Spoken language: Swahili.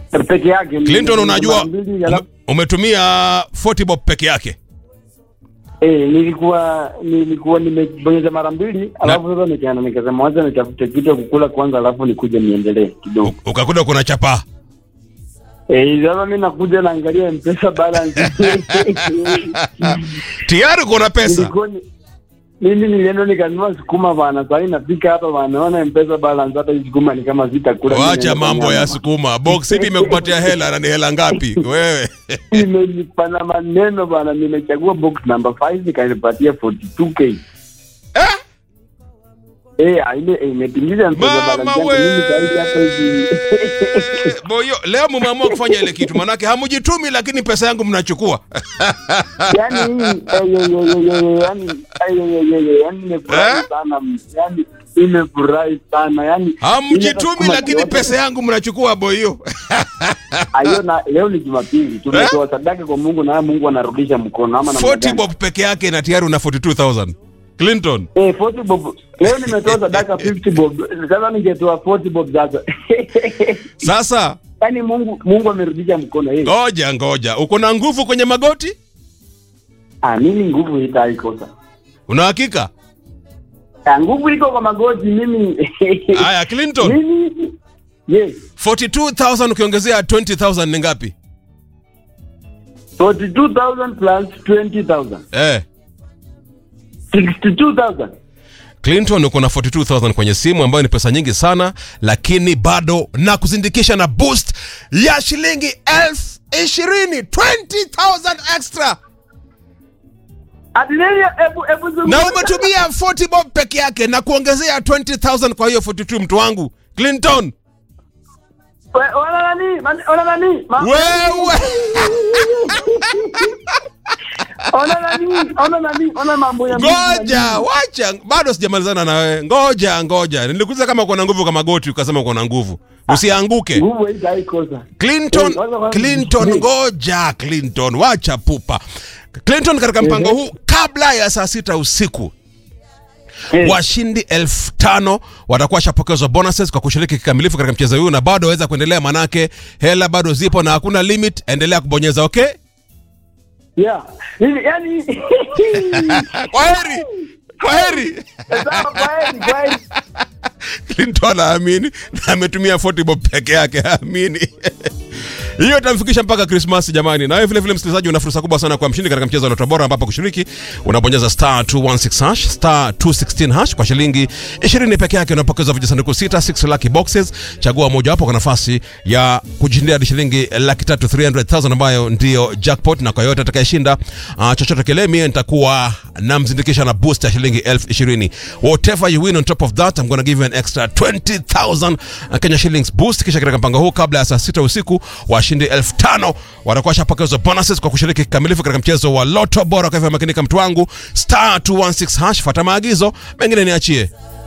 peke yake. Clinton, unajua Mara mbili, ume, alafu- umetumia 40 bob peke yake. Eh, nilikuwa nilikuwa nimebonyeza mara mbili alafu sasa nikaenda nikasema wacha nitafute kitu ya kukula kwanza alafu nikuje niendelee kidogo. U- Ukakuta kuna chapa. Eh, sasa mimi nakuja naangalia M-Pesa balance. Tayari kuna pesa. Nilikuwa ni- mimi nilienda nikanunua sukuma bana, sasa nafika hapa bana, naona M-Pesa balance hata hii sukuma ni kama sitakula. Wacha mambo ya sukuma. Box ipi imekupatia hela na ni hela ngapi? Wewe. Imenipa na maneno bana, nimechagua box number 5 ikanipatia 42k. Eh? Eh, ile eh, imetimiza M-Pesa Mama balance yangu we. mimi sasa hapa hivi. Boyo, leo mmeamua kufanya ile kitu manake hamujitumi lakini pesa yangu mnachukua. yani hii eh, yo, yo, yo, yo, yo, yani eh, yo, yo, yo, yo, yani nimefurahi Eh? sana yani nimefurahi sana yani Hamjitumi lakini pesa yangu mnachukua boyo. ayo na leo ni Jumapili tumetoa sadaka kwa Mungu na Mungu anarudisha mkono ama namna 40 gani? bob peke yake na tayari una 42000. Clinton. Eh, 40 bob. Leo nimetoa sadaka 50 bob. Sasa ningetoa 40 bob sasa. Sasa Yaani Mungu Mungu amerudisha mkono yeye. ngoja ngoja, uko na nguvu kwenye magoti? Ah, mimi nguvu itaikosa. Una hakika? Ah, nguvu iko kwa magoti mimi. Haya, Clinton. Mimi yes. 42000 ukiongezea 20000 ni ngapi? 42,000 plus 20,000. Eh. 62,000. Clinton uko na 42000 kwenye simu ambayo ni pesa nyingi sana, lakini bado na kuzindikisha na boost ya shilingi elfu ishirini 20000 extra Adilelia ebu ebu zungumza. na umetumia 40 bob peke yake na kuongezea 20000 kwa hiyo 42 mtu wangu Clinton We- Ona nani? Man- Ona nani? Ma- wewe Ona nani? Ona nani? Ona mambo ya Mungu na ngoja nini? wacha bado sijamalizana na wewe ngoja ngoja nilikuuliza kama uko na nguvu kama goti ukasema uko na nguvu usianguke Nguvu hii haikosa. Clinton Eh, kwanza kwanza- Clinton Eh. ngoja Clinton wacha pupa Clinton katika mpango Eh. huu kabla ya saa sita usiku Eh. washindi elfu tano watakuwa washapokezwa bonuses kwa kushiriki kikamilifu katika mchezo huu na bado waweza kuendelea manake hela bado zipo na hakuna limit endelea kubonyeza okay Yeah. Hivi yani kwaheri kwaheri Sawa, kwaheri, kwaheri. Clinton aamini na ametumia 40 bob peke yake aamini hiyo itamfikisha mpaka Christmas jamani. Na wewe vile vile msikilizaji, una fursa kubwa sana kwa mshindi katika mchezo wa Lotto Bora, ambapo kushiriki unabonyeza star 216 hash star 216 hash kwa shilingi 20 peke yake, unapokeza vijisanduku sita 6 lucky boxes. Chagua mojawapo kwa nafasi ya kujishindia hadi shilingi laki tatu 300,000 ambayo ndio jackpot, na kwa yote atakayeshinda uh, chochote kile, mimi nitakuwa namzindikisha na boost ya shilingi elfu ishirini. Whatever you win on top of that I'm gonna give you an extra 20,000 Kenya shillings boost. Kisha katika mpango huu, kabla ya saa sita usiku, washindi elfu tano watakuwa washapokezwa bonuses kwa kushiriki kikamilifu katika mchezo wa Lotto Bora. Kwa hivyo makinika, mtu wangu, star 216 hash, fuata maagizo, mengine niachie.